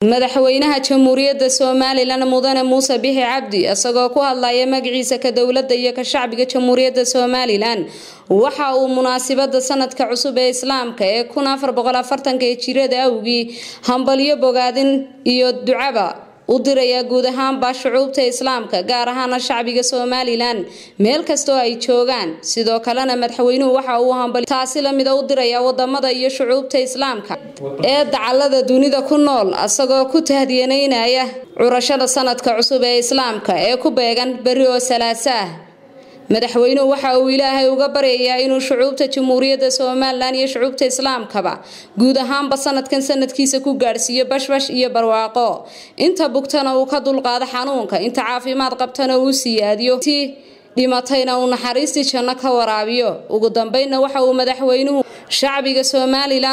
madaxweynaha jamhuuriyadda somalilan mudane muuse bixi cabdi isagoo ku hadlaya magaciisa ka dowladda iyo ka shacbiga jamhuuriyadda somalilan waxa uu munaasibada sanadka cusub ee islaamka ee kun afar boqol afartanka ee jirada awgii hambalyo bogaadin iyo ducaba u dirayaa guud ahaanba shucuubta islaamka gaar ahaana shacbiga somalilan meel kastoo ay joogaan sidoo kalena madaxweynuhu waxa uu hambali taasi lamida u dirayaa wadamada iyo shucuubta islaamka ee dacalada dunida ku nool isagoo ku tahdiyaneynaya curashada sanadka cusub ee islaamka ee ku beegan beri oo salaasa ah madaxweynuhu waxa uu ilaahay uga baryayaa inuu shucuubta jamhuuriyadda somalilan iyo shucuubta islaamkaba guud ahaanba sanadkan sanadkiisa ku gaadhsiiyo bashbash iyo barwaaqo inta bugtana uu ka dulqaado xanuunka inta caafimaad qabtana uu siyaadiyo ti dhimatayna uu naxariistii janno ka waraabiyo ugu dambeynna waxa uu madaxweynuhu shacbiga somalilan